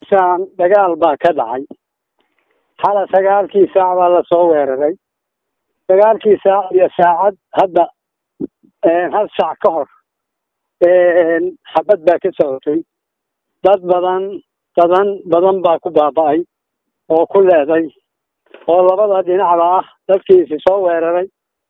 meeshaan dagaal baa ka dhacay xala sagaalkii saac baa lasoo weeraray sagaalkii saac iyo saacad hadda hal saac ka hor xabad baa ka socotay dad badan dadan badan baa ku baaba'ay oo ku leeday oo labada dhinacba ah dadkiisi soo weeraray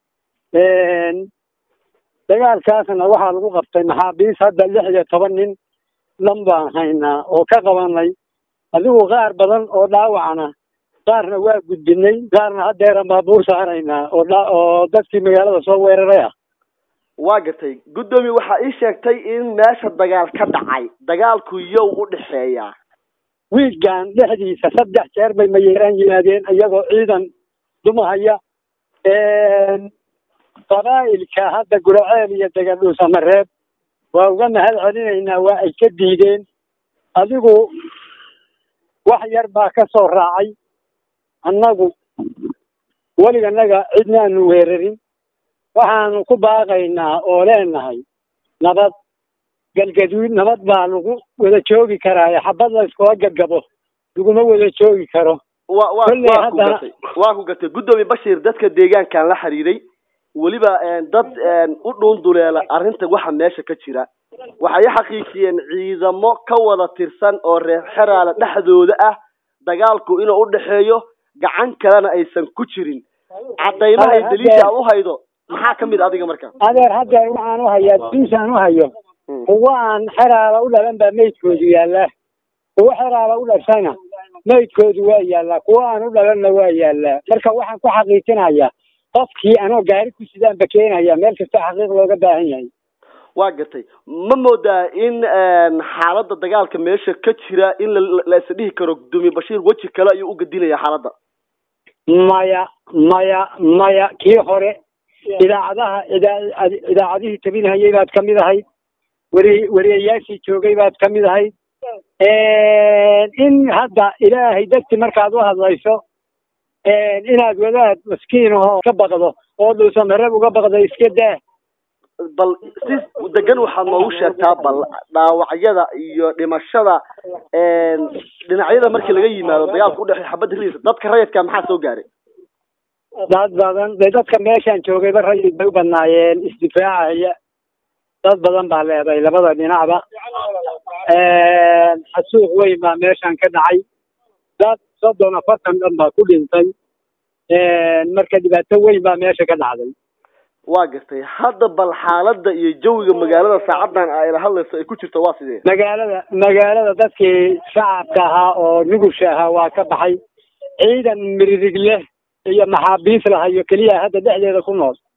dagaalkaasna waxaa lagu qabtay maxaabiis hadda lix iyo toban nin dhan baan haynaa oo ka qabanay adigu qaar badan oo dhaawacna qaarna waa gudbinay qaarna haddeeran baabuur saaraynaa oo oo dadkii magaalada soo weeraray ah waa gartay guddoomiye waxaa ii sheegtay in meesha dagaal ka dhacay dagaalku yow u dhexeeyaa wiilkan dhexdiisa saddex jeer bay mayeeraan yimaadeen iyagoo ciidan dumahaya qabaa'ilka hadda guraceel iyo degadhuusamareeb waa uga mahad celinaynaa waa ay ka diideen adigu wax yar baa ka soo raacay annagu weliganaga cidnaanu weerarin waxaanu ku baaqaynaa oo leenahay nabad galgaduud nabad baa lagu wada joogi karaayo xabad la iskula gabgabo laguma wada joogi karo wa wa Kolley waa ku haddana- gatay waa ku gatay guddoomiye bashir dadka deegaankan la xiriiray weliba dad u dhuunduleela arrinta waxa meesha ka jira waxay i xaqiijiyeen ciidamo ka wada tirsan oo reer xeraala dhexdooda ah dagaalku inuu u dhexeeyo gacan kalena aysan ku jirin caddaymaha iyo daliisha aad u haydo maxaa ka mid adiga marka adeer haddeer waxaan u hayaa diisaan u hayo kuwa aan xeraala u dhalan baa meydkoodu yaallaa kuwa xeraala u dhashayna meydkoodu waa yaallaa kuwa aan u dhalanna waa yaallaa marka waxaan ku xaqiijinayaa qofkii anoo gaari ku sidaanba keenaya meel kasta xaqiiq looga baahan yahay waa gatay ma moodaa in xaaladda dagaalka meesha ka jira in la la is dhihi karo guddoomiye bashiir weji kale ayuu u gedinaya xaaladda maya maya maya kii hore idaacadaha idaa idaacadihii tabinhayay baad ka mid ahayd weri weriyayaashii joogay baad ka mid ahayd in hadda ilaahay darti markaad u hadlayso inaad wadaad maskiin ahoo ka baqdo oo dhuusamareb uga baqdo iska daa bal si degan waxaad noogu sheegtaa bal dhaawacyada iyo dhimashada dhinacyada markii laga yimaado dagaalka udhexeeya xabadda riisa dadka rayidka maxaa soo gaaray dad badan de dadka meeshaan joogayba rayid bay u badnaayeen isdifaacaya dad badan baa leeday labada dhinacba xasuuq weyn baa meeshaan ka dhacay dad soddon afartan dhan baa ku dhintay marka dhibaato weyn baa meesha ka dhacday waa gartay hadda bal xaaladda iyo jawiga magaalada saacadan ayla hadlayso ay ku jirto waa sidee magaalada magaalada dadkii shacabka ahaa oo nugusha ahaa waa ka baxay ciidan miririg leh iyo maxaabiis lahayo keliya hadda dhexdeeda ku nool